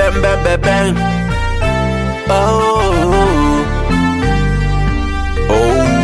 bang bang bang bang. Oh, oh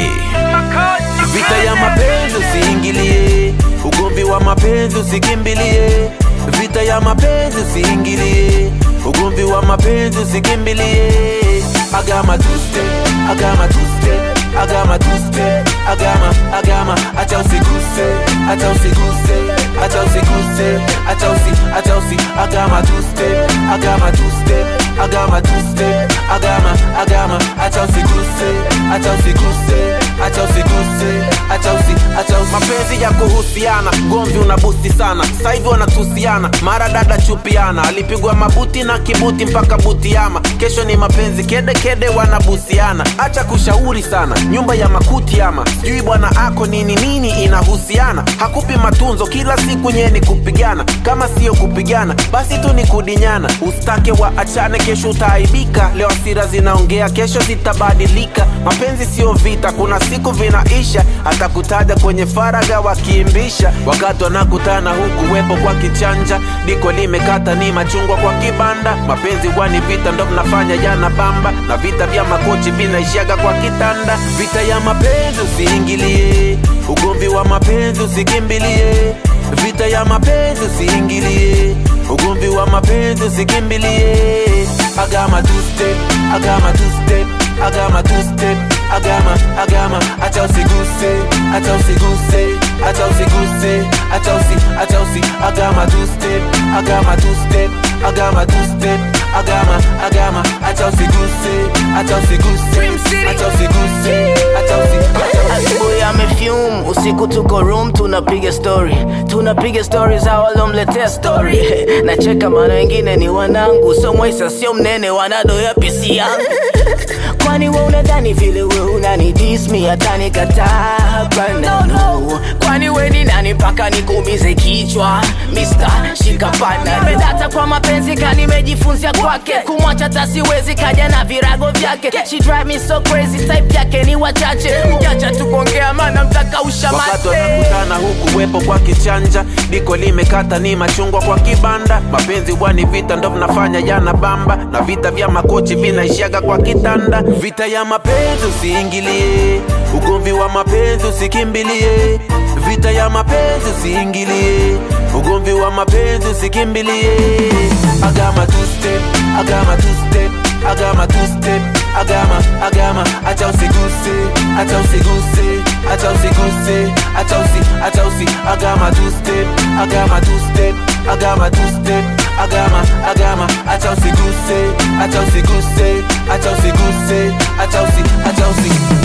yeah. Vita ya mapenzi usiingilie, ugomvi wa mapenzi usikimbilie. Vita ya mapenzi usiingilie, ugomvi wa mapenzi usikimbilie. Agama tuste, agama tuste, agama tuste, agama, agama, acha usiguse, acha usiguse, acha usiguse, acha usi, acha usi, agama tuste, agama tuste, agama tuste, agama, agama, acha usiguse, acha usiguse, acha usiguse, acha usi, acha usi. Mapenzi ya kuhusiana, gomvi unabusti sana, sasa hivi wanatusiana, mara dada chupiana, alipigwa mabuti na kibuti mpaka butiama, kesho ni mapenzi kede kede wanabusiana, acha kushauri sana, nyumba ya makuti ama sijui bwana ako nini nini inahusiana, hakupi matunzo kila siku nye ni kupigana, kama siyo kupigana basi tu ni kudinyana, ustake wa achane, kesho utaaibika. Leo hasira zinaongea, kesho zitabadilika. Mapenzi sio vita, kuna siku vinaisha, atakutaja kwenye faraga wakiimbisha, wakati wanakutana huku wepo kwa kichanja, diko limekata ni machungwa kwa kibanda. Mapenzi wani vita ndo mnafanya jana bamba, na vita vya makochi vinaishaga kwa kitanda. Vita ya mapenzi usiingilie, ugomvi wa mapenzi usikimbilie. Vita ya mapenzi usiingilie, ugomvi wa mapenzi usikimbilie. Agama two step, agama two step, agama two step, agama, agama, acha usiguse, acha usiguse, acha usiguse, acha usi, acha usi, agama two step, agama two step, agama two step, agama, agama, acha usiguse, acha usiguse, Dream City. acha usiguse, acha usi, acha usi. asubuhi amefume usiku tuko room tunapiga story tunapiga story za walomletea story nacheka maana wengine ni wanangu so mwaisa sio mnene wanadoya pisi yangu kwani we unadhani vile we unani dismi hata nikataa no, no. kwani we ni nani mpaka nikuumize kichwa Mr. shikapana nimedata kwa mapenzi ka nimejifunzia kwake kumwacha tasiwezi kaja na virago vyake she drive me so crazy type yake ni wachache mjacha tukuongea maana mtakausha wakati mate wanakutana huku wepo kwa kichanja, diko limekata ni machungwa kwa kibanda. Mapenzi bwani vita ndo mnafanya jana bamba, na vita vya makochi vinaishaga kwa kitanda. Vita ya mapenzi usiingilie, ugomvi wa mapenzi usikimbilie. Vita ya mapenzi usiingilie, ugomvi wa mapenzi usikimbilie. Agama two step, agama two step, agama two step, agama, agama, acha usiguse, acha usiguse, acha usiguse, acha usi, acha usi, agama two step, agama two step, agama two step, agama, agama, acha usiguse, acha usiguse, acha usiguse, acha usi, acha usi.